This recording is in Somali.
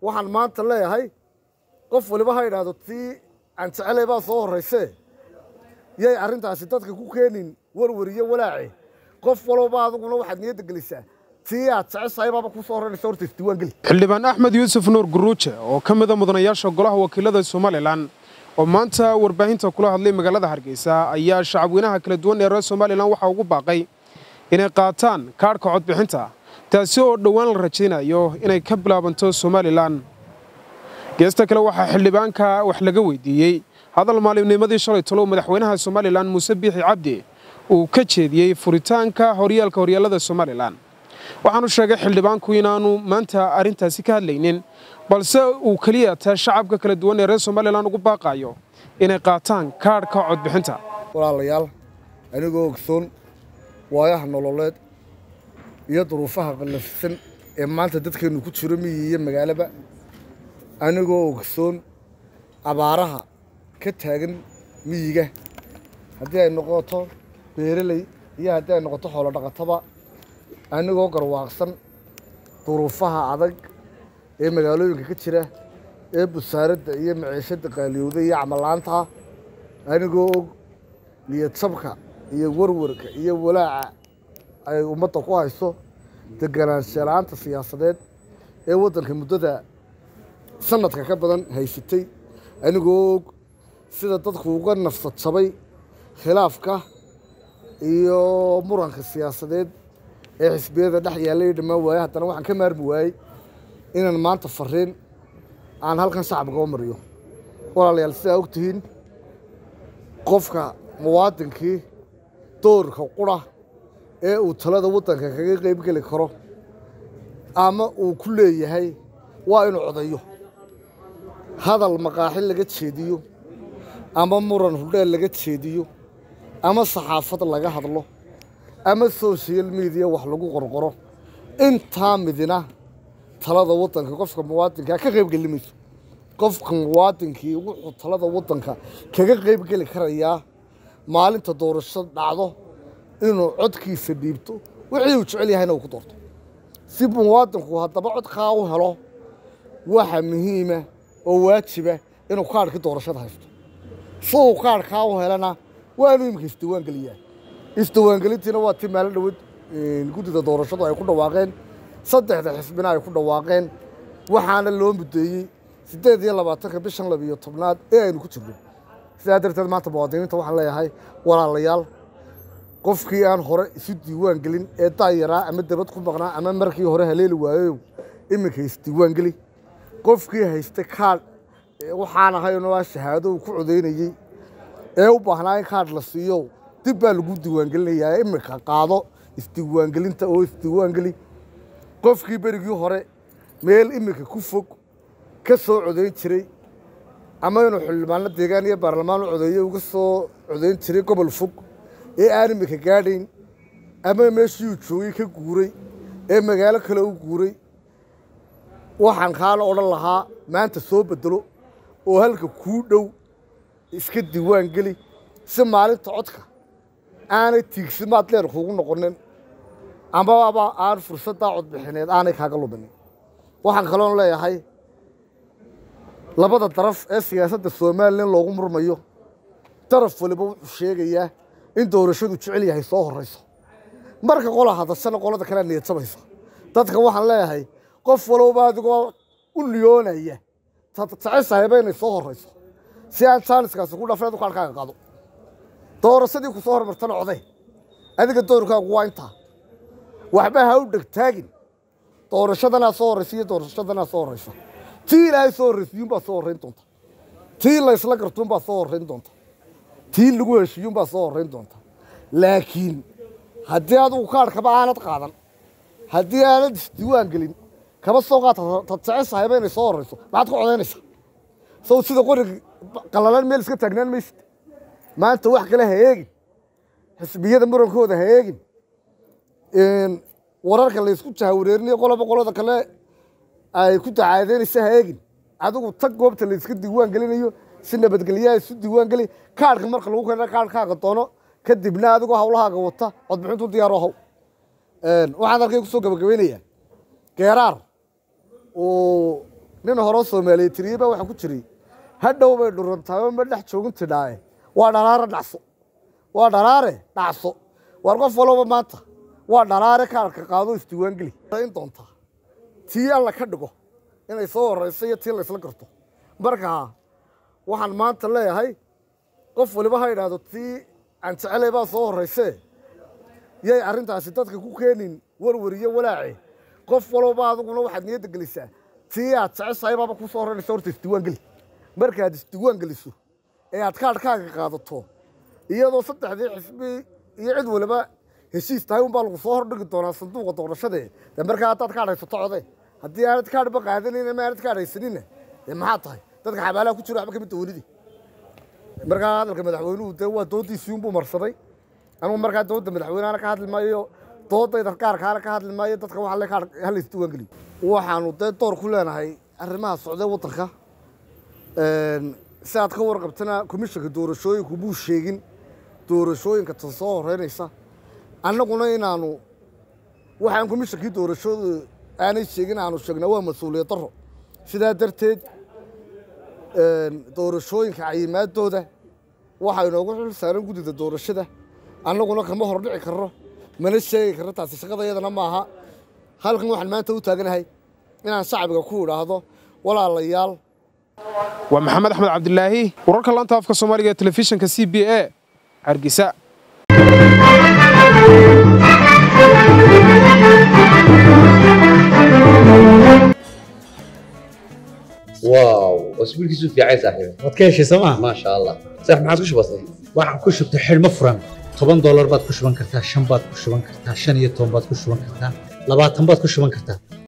waxaan maanta leeyahay qof waliba ha idhaahdo tii aan jecelay baa soo horraysee yay arrintaasi dadka ku keenin warwar iyo walaace qof walba adiguna waxaad niyadda gelisaa tii aad jeceshahay baaba ku soo horraynaysa horta isdiiwaan geli xildhibaan axmed yuusuf nuur guruuje oo ka mida mudanayaasha golaha wakiilada somalilan oo maanta warbaahinta kula hadlay magaalada hargeysa ayaa shacabweynaha kala duwan ee reer somalilan waxaa ugu baaqay inay qaataan kaadhka codbixinta taasi oo dhowaan la rajaynayo inay ka bilaabanto somalilan geesta kale waxaa xildhibaanka wax laga weydiiyey hadal maalimnimadii shalay talow madaxweynaha somalilan muuse biixi cabdi uu ka jeediyey furitaanka horyaalka horyaalada somalilan waxaanu sheegay xildhibaanku inaanu maanta arrintaasi ka hadlaynin balse uu keliya taa shacabka kala duwan ee reer somalilan ugu baaqayo inay qaataan kaadhka codbixinta walaalayaal anigoo ogsoon waayaha nololeed iyo duruufaha qallafsan ee maanta dadkeennu ku jiro miyi iyo magaalaba anigoo ogsoon abaaraha ka taagan miyiga haddii ay noqoto beereley iyo haddii ay noqoto xoolo dhaqataba anigoo garwaaqsan duruufaha adag ee magaalooyinka ka jira ee busaaradda iyo maciishadda qaaliyowda iyo camalaanta anigoo og niyadjabka iyo warwarka iyo walaaca ay ummadda ku hayso deganaanshala-aanta siyaasadeed ee waddanka muddada sanadka ka badan haysatay anigoo og sida dadku uga nafsad jabay khilaafka iyo muranka siyaasadeed ee xisbiyada dhex yaallay dhammaan waaye haddana waxaan ka maarmi waayey inaan maanta fariin aan halkan shacabka u mariyo walaalayaal sidaa og tihiin qofka muwaadinkii doorka qura ee uu talada waddanka kaga qayb geli karo ama uu ku leeyahay waa inuu codayo hadal maqaaxi laga jeediyo ama muran hudheel laga jeediyo ama saxaafad laga hadlo ama social media wax lagu qorqoro intaa midina talada waddanka qofka muwaadinkaa ka qayb geli mayso qofka muwaadinkii wuxuu talada waddanka kaga qayb geli karayaa maalinta doorasho dhacdo inuu codkiisa dhiibto wixii uu jecel yahayna uu ku doorto si muwaadinku haddaba codkaa u helo waxa muhiima oo waajiba inuu kaadhkii doorashada haysto si uu kaadhkaa u helana waa inuu imika isdiiwaan geliyaa isdiiwaangelintiina waa tii maalin dhaweed guddida doorashadu ay ku dhawaaqeen saddexda xisbina ay ku dhawaaqeen waxaana loo mudeeyey siddeed iyo labaatanka bishan labiyo tobnaad ee aynu ku jirno sidaa darteed maanta muwaadiniinta waxaan leeyahay walaalayaal qofkii aan hore isu diiwaan gelin ee daayaraa ama dabad ku maqnaa ama markii hore haleeli waayow iminka isdiiwaan geli qofkii haystay kaadh waxaan ahaynoo ah shahaado uu ku codaynayey ee u baahnaa in kaadh la siiyo dib baa lagu diiwaangelinayaa iminka qaado isdiiwaangelinta oo isdiiwaangeli qofkii berigii hore meel iminka ku fog ka soo codayn jiray ama inuu xildhibaano deegaan iyo baarlamaan u codeeyo uga soo codayn jiray gobol fog ee aan iminka gaadhayn ama meeshii uu joogay ka guuray ee magaalo kale u guuray waxaan kaala odhan lahaa maanta soo bedelo oo halka kuu dhow iska diiwaan geli si maalinta codka aanay tiigsimaad leer kuugu noqonin amaba aan fursaddaa codbixineed aanay kaaga luminin waxaan kaloon leeyahay labada daraf ee siyaasadda somalilan loogu murmayo daraf waliba wuxuu sheegayaa in doorashadu jecel yahay soo horrayso marka qola hadashana qolada kalea niyadsabaysa dadka waxaan leeyahay qof walowba adigoo u niyoonaya jeceshahayba inay soo horrayso si aan jaaniskaasi ku dhafin adu kaadhkaaga qaado doorashadii ku soo hormartana coday adiga doorkaagu waa intaa waxba ha u dhegtaagin doorashadanaa soo horraysa iyo doorashadanaa soo horraysa tii ilaahay soo horraysiyuunbaa soo horrayn doonta tii laysla gartuunbaa soo horrayn doonta tii lagu heshiiyuunbaa soo horrayn doonta laakiin haddii adigu kaadhkaba aanad qaadan haddii aanad isdiiwaan gelin kaba soo qaata tad jeceshahayba inay soo horrayso maxaad ku codaynaysaa sow sida qoriga qallalan meel iska taagnaan maysid maanta wax kale ha eegin xisbiyada murankooda ha eegin wararka laysku jahawareerinayo qoloba qolada kale ay ku dacaadeynaysa ha eegin adigu tag goobta layska diiwaan gelinayo si nabadgelyaha isu diiwaan geli kaadhka marka lagu keena kaadhkaaga doono kadibna adigoo hawlahaaga wata codbixintu diyaaro haw waxaan halkay kusoo gabagabeynayaa geeraar uu nin horeo soomaaliya tiriyey baa waxaa ku jiray hadhow bay dhurantahay ma dhex joogin tidhaaye waa dhalaare dhacso waa dhalaare dhacso waar qof walba maanta waa dhalaare kaarka qaado isdiiwaangeli in doontaa tii alla ka dhigo inay soo horeyso iyo tii laysla garto markaa waxaan maanta leeyahay qof waliba ha idhaahdo tii aan jecelay baa soo horreysee yay arrintaasi dadka ku keenin warwariyo walaace qof walba adiguna waxaad niyadda gelisaa tii aad jeceshahay baaba kuu soo horreynaysa horta isdiiwaan geli markaad isdiiwaan geliso ee aad kaadhkaaga qaadato iyadoo saddexdii xisbi iyo cid waliba heshiis tahay unbaa lagu soo hordhigi doonaa sanduuqa doorashadee dee markaa haddaad kaadh haysato code haddii aanad kaadhba qaadanayna ma aanad kaadh haysanina dee maxaa tahay dadka xabaalaha ku jira waxba kamid dawladii markaa hadalka madaxweynuhu dee waa doodiisii unbuu marsaday anugu markaa dooda madaxweyneana ka hadli maayo doodayda gaarkaana ka hadli maayo dadka waxa le hala isdiiwaan geliyo waxaanu dee door ku leenahay arrimaha socdee waddanka si aad ka warqabtana komishanka doorashooyinku muu sheegin doorashooyinka tan soo horeynaysa annaguna inaanu waxaan komishankii doorashooda aanay sheegin aanu sheegnaa waa mas-uuliyad daro sidaa darteed doorashooyinka cayimaadooda waxaa inoogu xil saaran guddida doorashada annaguna kama hordhici karno mana sheegi karno taasi shaqada iyadana maaha halkan waxaan maanta u taaganahay inaan shacbiga ku idhaahdo walaalayaal waa maxamed axmed cabdilaahi wararka laanta afka soomaaliga ee telefishinka c b a hargeysa واو اسبوع كيسو في عايز صاحبي waad ka heshay sooma ما شاء الله صح ما عاد كش بسيط waxaan ku shubtay xidhmo furan toban doolar baad ku shuban kartaa shan baad ku shuban kartaa shan iyo toban baad ku shuban kartaa labaatan baad ku shuban kartaa